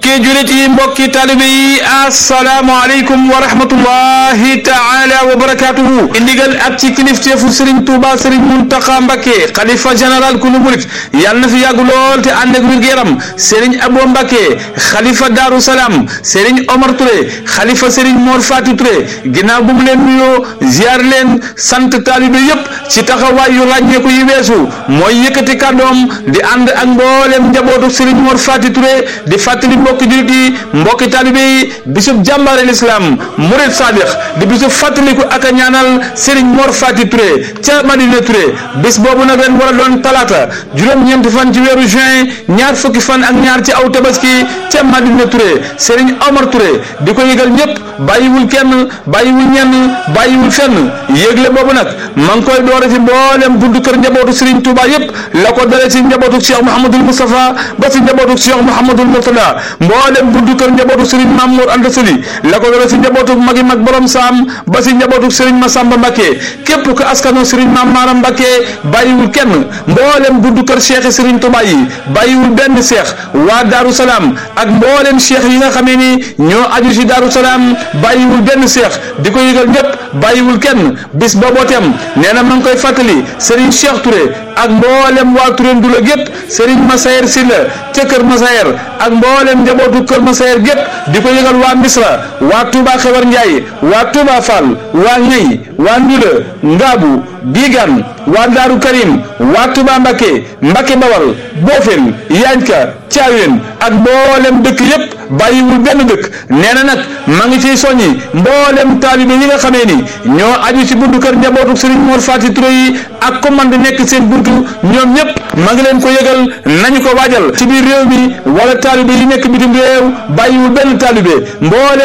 mbokki julit yi mbokki talibe yi asalaamaaleykum wa rahmatullahi taala wa barakatuhu indigal ak ci kilifteefu Serigne Touba Serigne Mountakha Mbacké xalifa général kulu murit yàlla na fi yàgg lool te ànd ak wér-gu-yaram Serigne Abo Mbacké xalifa Darou Salaam Serigne Omar Touré xalifa Serigne Mor Fatou Touré ginnaaw bu mu leen nuyoo ziar leen sant talibe yépp ci taxawaay yu ràññeeku yi weesu mooy yëkkati kàddoom di ànd ak mboolem njabootu Serigne Mor Fatou Touré di fàttali mbokki jullit yi mbokki taalibe yi bisub jàmbaare lislaam murid saadix di bisub fàttaliku ak a ñaanal Serigne Mor Fati Touré ca Madina Touré bis boobu nag ren war a doon talaata juróom-ñeenti fan ci weeru juin ñaar fukki fan ak ñaar ci aw tabaski ca Madina Touré Serigne Omar Touré di ko yëgal ñëpp bàyyiwul kenn bàyyiwul ñenn bàyyiwul fenn yëgle boobu nag ma ngi koy doore ci mboolem buntu kër njabootu Serigne Touba yëpp la ko dale ci njabootu Cheikh Mouhamadul Moustapha ba ci njabootu Cheikh Mouhamadul Mourtada mboolem buntu kër njabootu Serigne Mamour Anta Sali la ko dale ci njabootu magi mag borom saam ba ci njabootu Serigne Massamba Mbacké képp ku askano Serigne Mame Maram Mbacké bàyyiwul kenn mboolem buntu kër Cheikh Serigne Touba yi bàyyiwul benn Cheikh waa Darou Salaam ak mboolem Cheikh yi nga xamee ni ñoo aju ci Darou Salaam bàyyiwul benn Cheikh di ko yëgal ñëpp bàyyiwul kenn bis booboo tem nee na ma ngi koy fàttali Serigne Cheikh Touré ak mboolem waa Touré Ndula gépp Serigne Massayer Sylla ca Kër Massayer ak mboolem njabootu Kër Massayer gépp di ko yëgal waa Misra waa Touba Xewar Ndiaye waa Touba Fall waa Ñey waa Ndula Ngaabu Bigan waa Daaru Karim waa Touba Mbacké Mbacké Bawal Bofel Yanka Thiawén ak mboolem dëkk yépp bàyyiwul benn dëkk nee na nag ma ngi ciy soññi mboolem taalibe yi nga xamee ni ñoo aju ci buntu kër njabootu Serigne Mor Fati Touré yi ak commande nekk seen buntu ñoom ñëpp ma ngi leen ko yëgal nañu ko waajal ci biir réew mi wala taalibe yi nekk bitim réew bàyyiwul benn taalibe mboolem